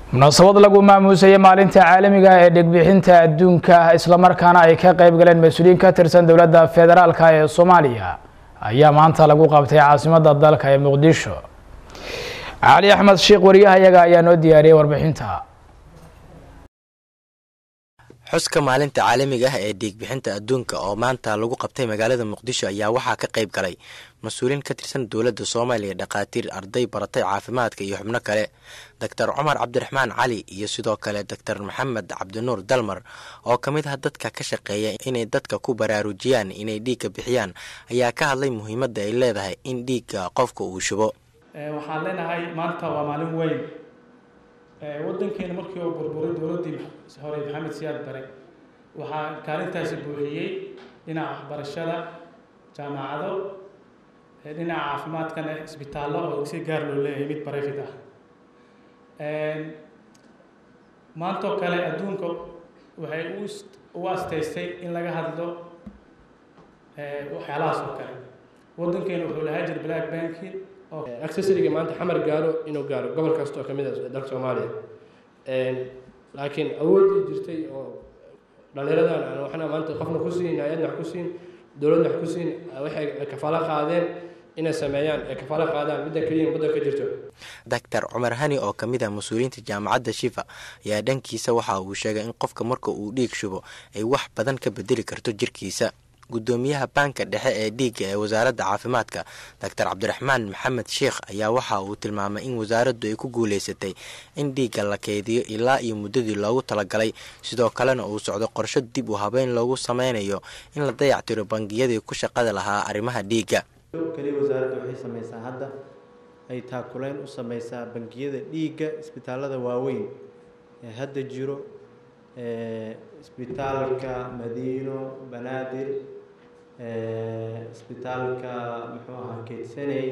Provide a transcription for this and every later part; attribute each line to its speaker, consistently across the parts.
Speaker 1: munaasabad lagu maamuusayay maalinta caalamiga ee dhigbixinta adduunka islamarkaana ay ka qayb galeen mas-uuliyiin ka tirsan dowladda federaalk ee soomaaliya ayaa maanta lagu qabtay caasimadda dalka ee muqdisho cali axmed sheekh wariyahayaga ayaa noo diyaariyey warbixinta
Speaker 2: xuska maalinta caalamiga ah ee dhiigbixinta adduunka oo maanta lagu qabtay magaalada muqdisho ayaa waxaa ka qayb galay mas-uuliin ka tirsan dowladda soomaaliya dhakhaatiir arday baratay caafimaadka iyo xubno kale doctor cumar cabdiraxmaan cali iyo sidoo kale doctor maxamed cabdinuur dalmar oo ka mid ah dadka ka shaqeeya inay dadka ku baraarujiyaan inay dhiigga bixiyaan ayaa ka hadlay muhiimadda ay leedahay in dhiigga qofka uu shubo
Speaker 3: waxaan leenahay maanta waa maalin weyn wadankeena markii uu burburay dowladdii hore maxamed siyaad bare waxaa kaalintaasi buuxiyey dhinaca waxbarashada jaamacado dhinaca caafimaadkana isbitaallo oo si gaar loo leeyahay mid barefid ah maantoo kale adduunka waxay u asteystay in laga hadlo waxyaalahaas oo kale wadankeena wuxuu lahaa jir black banking
Speaker 4: accessoriga maanta xamar gaaro inuu gaaro gobol kasta oo ka mid ah dalka soomaaliya laakiin awooddii jirtay oo dhallinyaradan aan waxna maanta qofna ku siin hay-adna wax ku siin dowladna wax ku siin waxay kafaalo qaadeen inay sameeyaan ay kafaalo qaadaan middan keliya waddan ka jirto
Speaker 2: doctor cumar hani oo ka mid ah mas-uuliyiinta jaamacadda shifa ayaa dhankiisa waxa uu sheegay in qofka marka uu dhiig shubo ay wax badan ka bedeli karto jirkiisa guddoomiyaha baanka dhexe ee dhiigga ee wasaaradda caafimaadka doctor cabdiraxmaan maxamed sheekh ayaa waxa uu tilmaamay in wasaaraddu ay ku guuleysatay in dhiigga la keydiyo ilaa iyo muddadii loogu talagalay sidoo kalena uu socdo qorsho dib u habeyn loogu sameynayo in la dayactiro bangiyadii ku shaqada lahaa arrimaha dhiigga
Speaker 5: keliya wasaaradda waxay samaysaa hadda ay taakuleyn u sameysaa bangiyada dhiigga isbitaalada waaweyn ee hadda jiro isbitaalka madiino banaadir isbitaalka muxuu ahaa keedsaney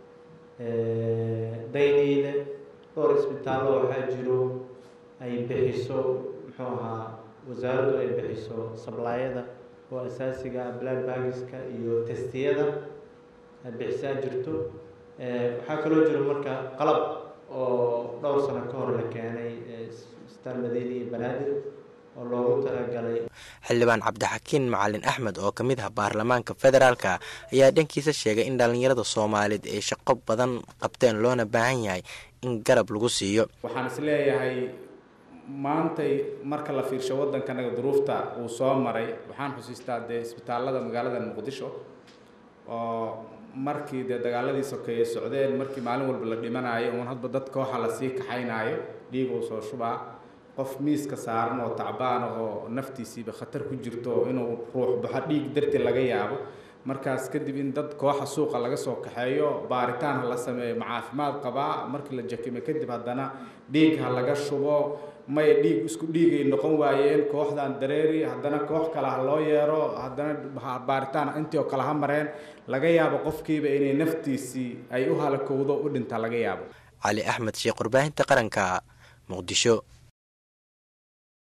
Speaker 5: dayniile dhowr isbitaallo waxaa jiro ay bixiso muxuu ahaa wasaaraddu ay bixiso sablaayada oo asaasiga blood bagiska iyo testiyada bixisaa jirto waxaa kaloo jiro marka qalab oo dhowr sano ka hor la keenay isbitaal madiina iyo banaadir oo loogu talagalay
Speaker 2: xildhibaan cabdixakiin macalin axmed oo ka mid ah baarlamaanka federaalka ayaa dhankiisa sheegay in dhallinyarada soomaaliyeed ay shaqo badan qabteen loona baahan yahay in garab lagu siiyo
Speaker 6: waxaan is leeyahay maantay marka la fiirsho waddankanaga duruufta uu soo maray waxaan xusiistaa dee isbitaallada magaalada muqdisho oo markii dee dagaaladii sokeeye socdeen markii maalin walba la dhimanayo uun hadba dad kooxa lasii kaxaynaayo dhiig uu soo shubaa qof miiska saaran oo tacbaan ah oo naftiisiiba khatar ku jirto inuu ruux baxo dhiig darti laga yaabo markaas kadib in dad kooxa suuqa laga soo kaxeeyo baaritaan ha la sameeyo ma caafimaad qabaa markii la jakime kadib haddana dhiig ha laga shubo may dhiig isku dhiigay noqon waayeen kooxdan dareeri haddana koox kale ha loo yeero haddana baaritaan intii oo kale ha mareen laga yaabo qofkiiba inay naftiisii ay u halakowdo u dhinta laga yaabo
Speaker 2: cali axmed sheekh warbaahinta qaranka muqdisho